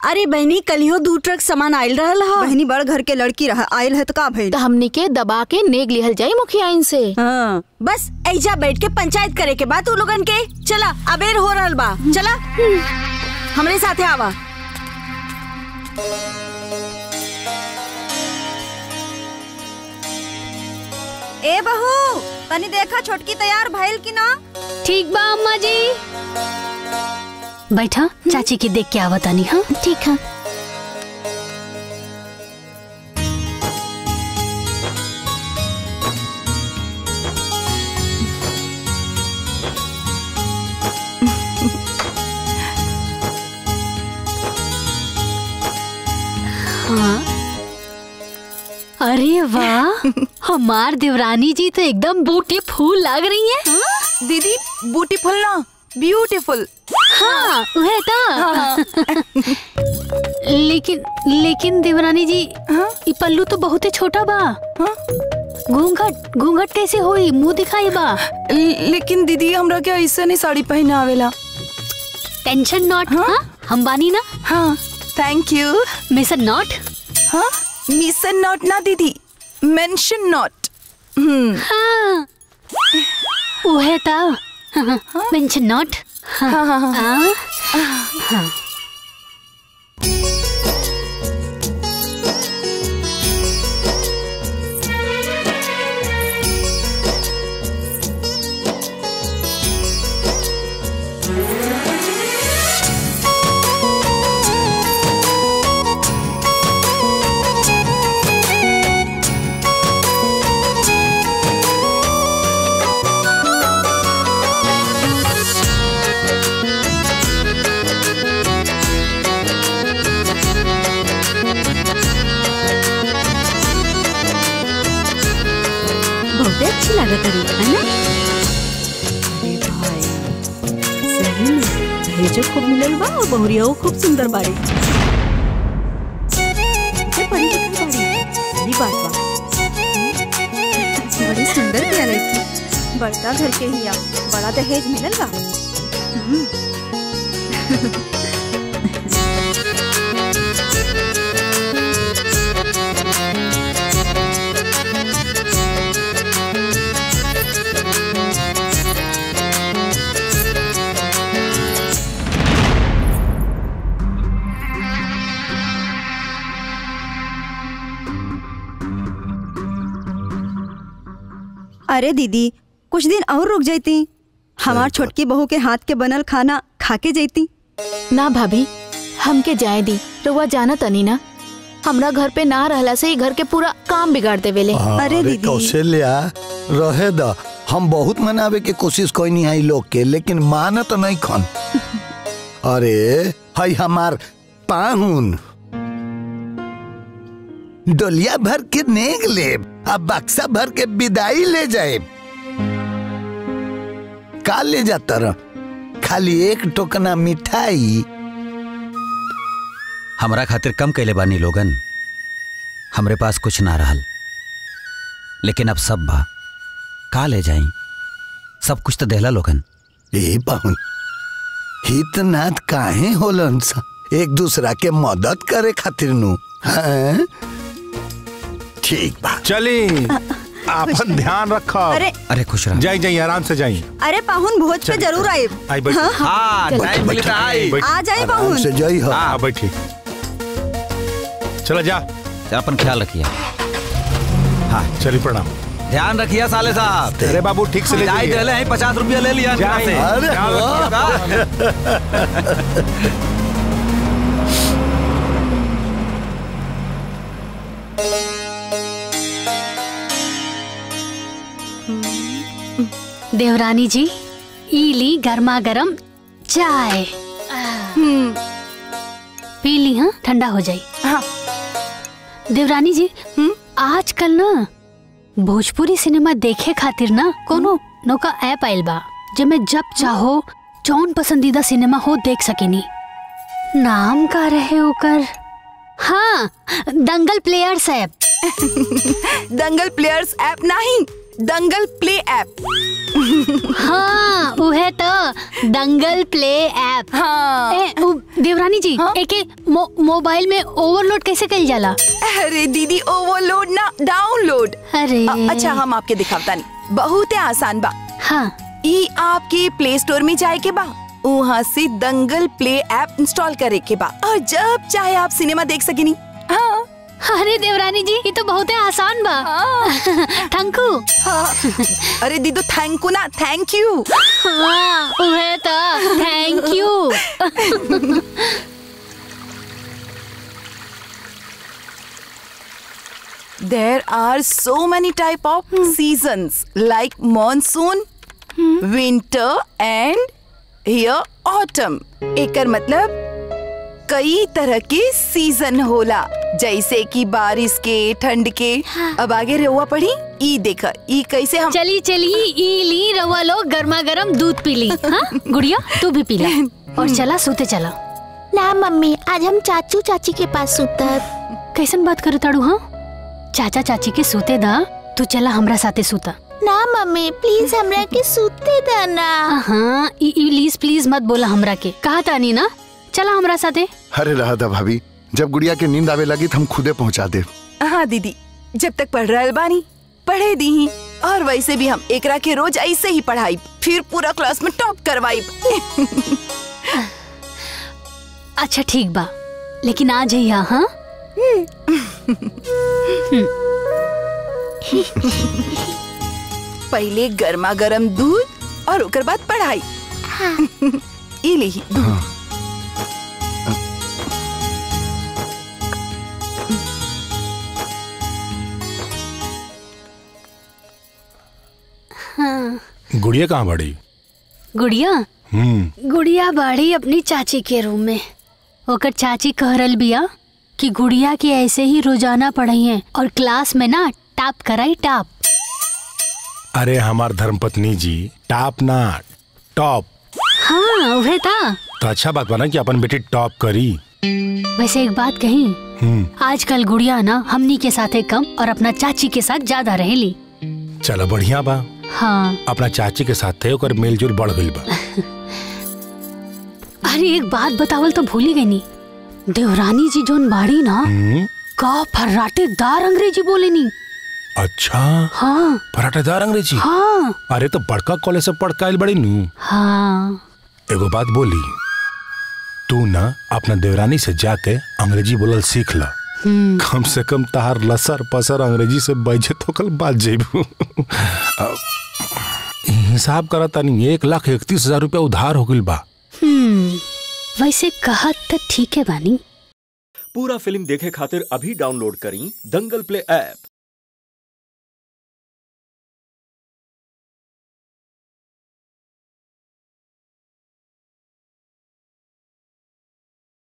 अरे बहनी कलियो दू ट्रक सामान आयल रहल हा बहनी बड़ घर के लड़की रहा आयल है तो का भइल तो हमनी के दबा के नेग लिहल जाई मुखिया इनसे हाँ बस ऐजा बैठ के पंचायत करे के बाद तू लोगन के चला अबेर हो रहल बा चला हमरे साथे आवा ए बहू तनी देखा छोटकी तैयार भइल कि ना ठीक बा अम्मा जी बैठा चाची के देख के आवतानी हाँ ठीक है हाँ अरे वाह हमार देवरानी जी तो एकदम बूटी फूल लग रही है दीदी ब्यूटीफुल ना ब्यूटीफुल हाँ वह था लेकिन लेकिन देवरानी जी ई पल्लू तो बहुत ही छोटा बा घूंघट घूंघट कैसे होई मुंह दिखाई बा लेकिन दीदी हमरा के ऐसे नहीं साड़ी पहने आवेला टेंशन नॉट हाँ हम बानी ना हाँ थैंक यू मिस नॉट हाँ मिसन नॉट ना दीदी मेंशन नॉट हम्म हाँ वह था मेंशन नॉट हाँ हाँ हाँ हाँ बहुत अच्छी लागत रही है ना अरे भाई सही में दहेजो खूब मिलल बा और बहुरियाओ खूब सुंदर बाड़ी ये परी लिखल बाड़ी सही बात बा बड़ी सुंदर किया लड़की बड़का घर के हिया बड़ा दहेज मिलल बा अरे दीदी कुछ दिन और रुक जाती हमार छोटकी बहू के हाथ के बनल खाना खा के जैती ना भाभी हमके जाए दी रउआ जाना तनी ना हमरा घर पे ना रहला से ई घर के पूरा काम बिगाड़ देवेले अरे दीदी। कौशल्या रहे द हम बहुत मनावे के कोशिश कोई है लोग के लेकिन मानत नहीं खन अरे हई हमार पाहुन डोलिया भर के नेग ले अब बक्सा भर के विदाई ले जाए का ले जाता रह खाली एक टोकना मिठाई हमरा खातिर कम कैले बानी लोगन हमरे पास कुछ ना रहल लेकिन अब सब बा का ले जाई सब कुछ तो देहला लोगन ए पाहुन हितनाथ काहे होलन सा एक दूसरा के मदद करे खातिर नु हैं? ठीक बा चली आपन ध्यान रखो अरे अरे खुश रह जाई जाई आराम से जाई अरे पाहुन भोज पे जरूर आए आई बैठ हाँ टाइम मिली तो आई बैठ आ जाए आराम पाहुन से जई हो हाँ बैठी चला जा चल अपन ख्याल रखिए हाँ चली प्रणाम ध्यान रखिए साले साहब अरे बाबू ठीक से ले जाई जाइए देले हैं पचास रुपया ले लिया इनकरा जाई। से अरे ख्याल वाह। रखिएगा। देवरानी जी ई ली गर्मा गर्म चाय पी ली हाँ ठंडा हो जाई हाँ देवरानी जी आजकल ना भोजपुरी सिनेमा देखे खातिर ना कोनो नौका ऐप आइल बा जेमे जब चाहो जौन पसंदीदा सिनेमा हो देख सकेनी नाम का रहे ओकर हाँ Dangal players app Dangal players app नहीं दंगल प्ले ऐप हाँ उहे तो दंगल प्ले ऐप हाँ ए, उ, देवरानी जी हाँ? एके मो, मोबाइल में ओवरलोड कैसे कइल जाला अरे दीदी ओवरलोड ना डाउनलोड अरे अ- अच्छा हम आपके दिखावता नहीं बहुत आसान बा हाँ ई आपके प्ले स्टोर में जाए के बा वहाँ से दंगल प्ले ऐप इंस्टॉल करे के बा और जब चाहे आप सिनेमा देख सकेनी हाँ अरे देवरानी जी ये तो बहुत आसान बा थैंकू हाँ अरे दीदू थैंक यू ना थैंक यू हाँ उहे तो thank you There are so many type of seasons like monsoon, winter and here autumn. एकर मतलब कई तरह के सीजन होला जैसे कि बारिश के ठंड के अब आगे रहुआ पढ़ी ई देखा ई कैसे हम चली चली ई ली रवा लोग गर्मा गर्म दूध पी ली हाँ गुड़िया तू भी पी ला और चला सोते चला ना मम्मी आज हम चाचू चाची के पास सुतब कैसन बात करे ताड़ू हाँ चाचा चाची के सोते दा तू चला हमरा साथे सूता ना मम्मी प्लीज हमरा के सुते देना हाँ ई ई प्लीज प्लीज मत बोला हमरा के कहा तानी ना चला हमरा साथे अरे रहा था भाभी जब गुड़िया के नींद आवे लगी तो हम खुदे पहुंचा दे हाँ दीदी जब तक पढ़ रहा बानी पढ़े दी ही और वैसे भी हम एकरा के रोज ऐसे ही पढ़ाई फिर पूरा क्लास में टॉप करवाई अच्छा ठीक बा लेकिन आ जाइया हाँ पहले गर्मा गर्म दूध और ओकर बाद पढ़ाई ई ली दूध गुड़िया कहाँ बड़ी गुड़िया हम्म गुड़िया बाड़ी अपनी चाची के रूम में ओकर चाची कह रल बिया कि गुड़िया के ऐसे ही रोजाना पढ़ाई है और क्लास में ना टाप कराई टाप अरे हमार धर्मपत्नी जी टॉप ना टॉप हाँ वह था तो अच्छा बात बना कि अपन बेटी टॉप करी वैसे एक बात कही हम्म आजकल गुड़िया ना हमनी के साथे कम और अपना चाची के साथ ज्यादा रहेली चलो बढ़िया बा हाँ अपना चाची के साथ थे ओकर मेलजोल बढ़ गइल बा अरे एक बात बतावल तो भूल ही गई नी देवरानी जी जोन बाड़ी ना हम्म का फर्राटेदार अंग्रेजी बोले नी अच्छा हाँ पराठेदार अंग्रेजी हाँ अरे तो बड़का कॉलेज से पढ़ के आइल बड़ी नू हाँ एगो बात बोली तू ना अपना देवरानी से जाके अंग्रेजी बोलल सीख ला हम्म कम से कम तहार लसर पसर अंग्रेजी से बजे तो कल बात जेबू अब, हिसाब करा तनी एक लाख इकतीस हजार रुपया उधार हो गइल बा हम्म वैसे कहा तो ठीक है बानी पूरा फिल्म देखे खातिर अभी डाउनलोड करी दंगल प्ले ऐप